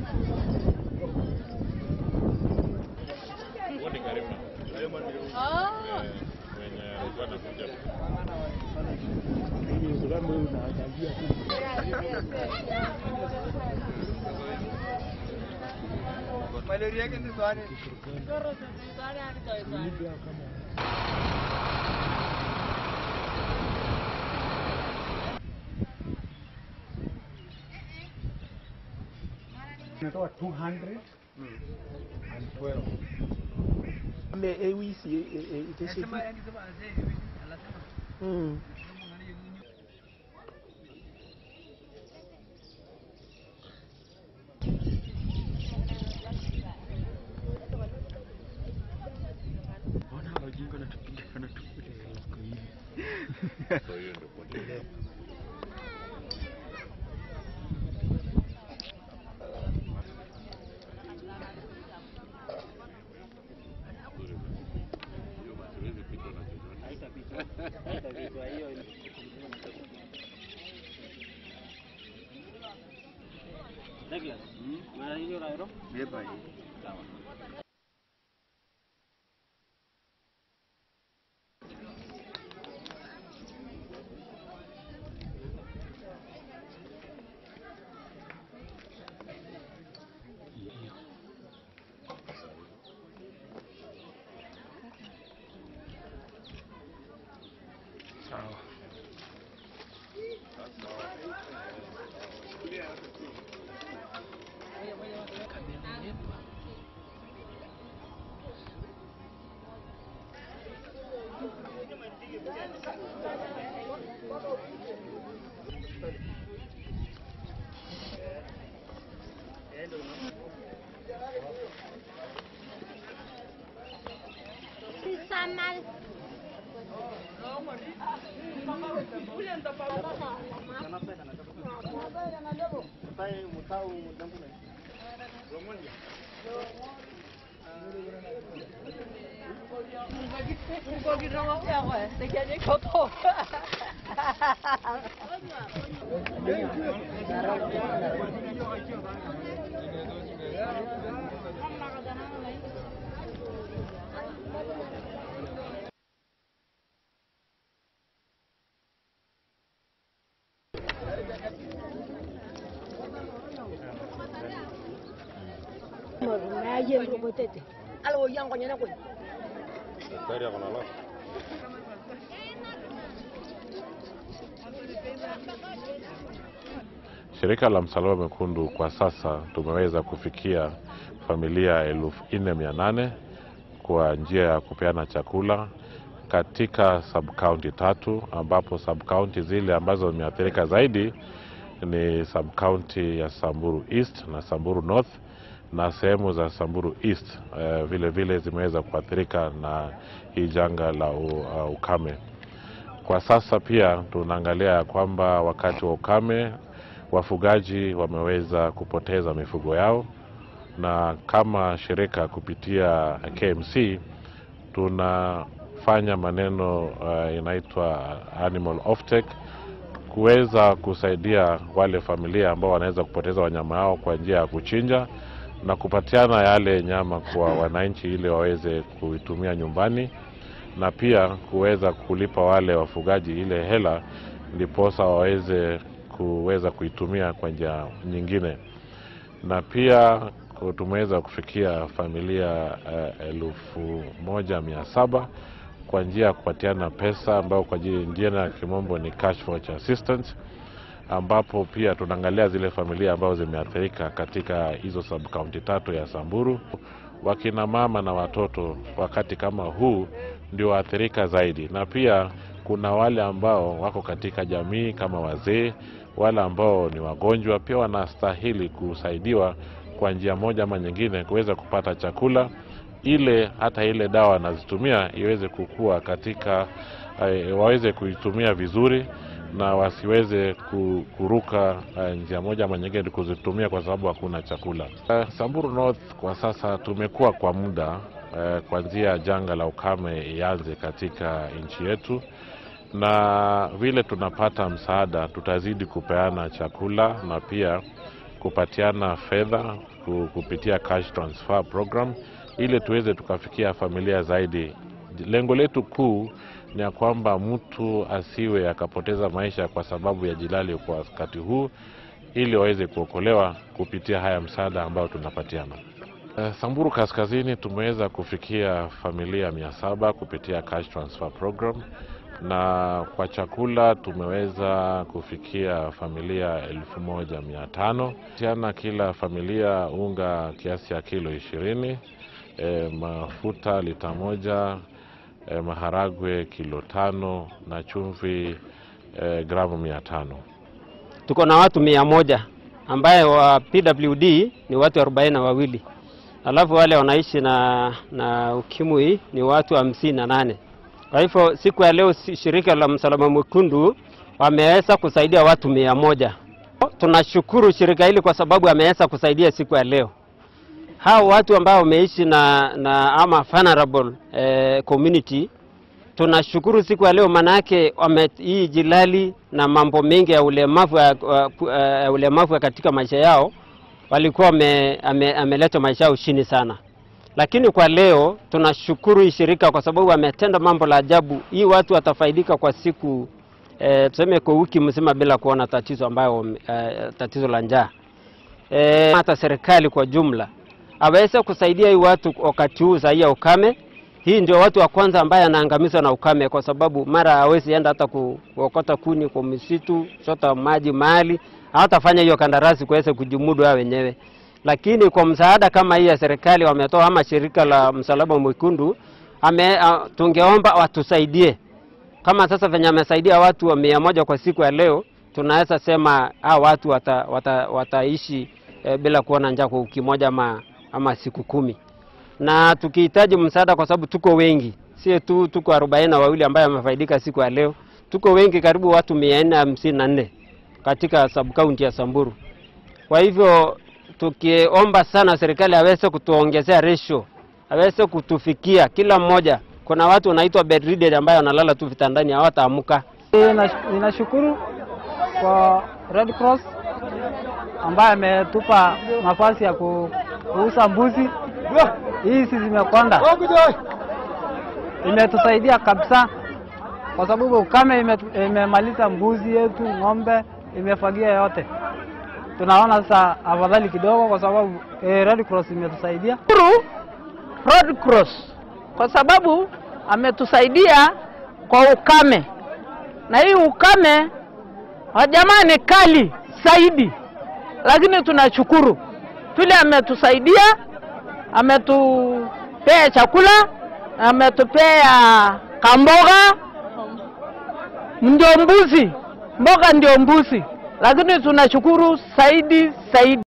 Wote karibu. Oh. Eh, Wenye alikuwa anakuja. malaria ke tswane Natoa 200 and 12. Me ewisi iteshe. Mm. So hiyo ndio potea. Hiyo basi huwezi pitwa na chochote. Daktari ako na lock. Shirika la Msalaba Mwekundu kwa sasa tumeweza kufikia familia elfu nne mia nane kwa njia ya kupeana chakula katika sub-county tatu, ambapo sub-county zile ambazo zimeathirika zaidi ni sub-county ya Samburu East na Samburu North na sehemu za Samburu East eh, vile vile zimeweza kuathirika na hii janga la u, uh, ukame. Kwa sasa pia tunaangalia ya kwamba wakati wa ukame wafugaji wameweza kupoteza mifugo yao, na kama shirika kupitia KMC tunafanya maneno uh, inaitwa animal offtake kuweza kusaidia wale familia ambao wanaweza kupoteza wanyama wao kwa njia ya kuchinja na kupatiana yale nyama kwa wananchi ili waweze kuitumia nyumbani na pia kuweza kulipa wale wafugaji ile hela ndiposa waweze kuweza kuitumia kwa njia nyingine na pia ku- tumeweza kufikia familia uh, elfu moja mia saba kwa njia ya kupatiana pesa ambayo kwa ji- njia ya kimombo ni cash for assistance ambapo pia tunaangalia zile familia ambazo zimeathirika katika hizo sub county tatu ya Samburu. Wakina mama na watoto wakati kama huu ndio waathirika zaidi, na pia kuna wale ambao wako katika jamii kama wazee, wale ambao ni wagonjwa, pia wanastahili kusaidiwa kwa njia moja ama nyingine kuweza kupata chakula ile hata ile dawa wanazitumia iweze kukua katika eh, waweze kuitumia vizuri na wasiweze ku- kuruka eh, njia moja ama nyingine kuzitumia kwa sababu hakuna chakula. Eh, Samburu North kwa sasa tumekuwa kwa muda eh, kuanzia janga la ukame ianze katika nchi yetu, na vile tunapata msaada tutazidi kupeana chakula na pia kupatiana fedha ku- kupitia cash transfer program ili tuweze tukafikia familia zaidi. Lengo letu kuu ni ya kwamba mtu asiwe akapoteza maisha kwa sababu ya jilali kwa wakati huu, ili waweze kuokolewa kupitia haya msaada ambayo tunapatiana. Eh, Samburu Kaskazini tumeweza kufikia familia mia saba kupitia cash transfer program, na kwa chakula tumeweza kufikia familia elfu moja mia tano tiana kila familia unga kiasi ya kilo ishirini e, mafuta lita moja e, maharagwe kilo tano na chumvi e, gramu mia tano. tuko na watu mia moja ambaye wa PWD ni watu arobaini na wawili alafu wale wanaishi na, na ukimwi ni watu hamsini na nane. Kwa hivyo siku ya leo si- shirika la Msalaba Mwekundu wameweza kusaidia watu mia moja. Tunashukuru shirika hili kwa sababu ameweza kusaidia siku ya leo hao watu ambao wameishi na, na ama vulnerable eh, community tunashukuru siku ya leo, manake wame hii jilali na mambo mengi ya ulemavu ya, ya ulemavu ya katika maisha yao walikuwa wame- ame- ameleta maisha yao chini sana, lakini kwa leo tunashukuru hii shirika kwa sababu wametenda mambo la ajabu. Hii watu watafaidika kwa siku eh, tuseme kwa wiki mzima bila kuona tatizo ambayo eh, tatizo la njaa eh, hata serikali kwa jumla aweze kusaidia hii watu wakati huu sahihi ya ukame. Hii ndio watu wa kwanza ambaye anaangamizwa na ukame, kwa sababu mara hawezi enda hata ku- kuokota kuni kwa misitu, chota maji mahali, hawatafanya hiyo kandarasi kuweza kujimudu wao wenyewe. Lakini kwa msaada kama hii ya serikali wametoa, ama shirika la Msalaba Mwekundu ame, a, tungeomba watusaidie kama sasa venye amesaidia watu wa mia moja kwa siku ya leo, tunaweza sema hao watu wata, wata, wataishi e, bila kuona njaa kwa wiki moja ama, ama siku kumi, na tukihitaji msaada, kwa sababu tuko wengi, sio tu tuko arobaini na wawili ambayo wamefaidika siku ya leo, tuko wengi, karibu watu mia nne hamsini na nne katika subkaunti ya Samburu. Kwa hivyo tukiomba sana serikali aweze kutuongezea ratio, aweze kutufikia kila mmoja. Kuna watu wanaitwa bedridden ambayo wanalala tu vitandani hawataamka. Nina- Ninashukuru kwa Red Cross ambaye ametupa nafasi ya ku- kuuza mbuzi. Hizi zimekonda, imetusaidia kabisa, kwa sababu ukame ime- imemaliza mbuzi yetu, ng'ombe imefagia yote. Tunaona sasa afadhali kidogo, kwa sababu eh, Red Cross imetusaidia. Shukuru Red Cross kwa sababu ametusaidia kwa ukame, na hii ukame wa jamaa ni kali zaidi, lakini tunashukuru vile ametusaidia, ametupea chakula, ametupea kamboga, ndio mbuzi, mboga ndio mbuzi, lakini tunashukuru zaidi zaidi.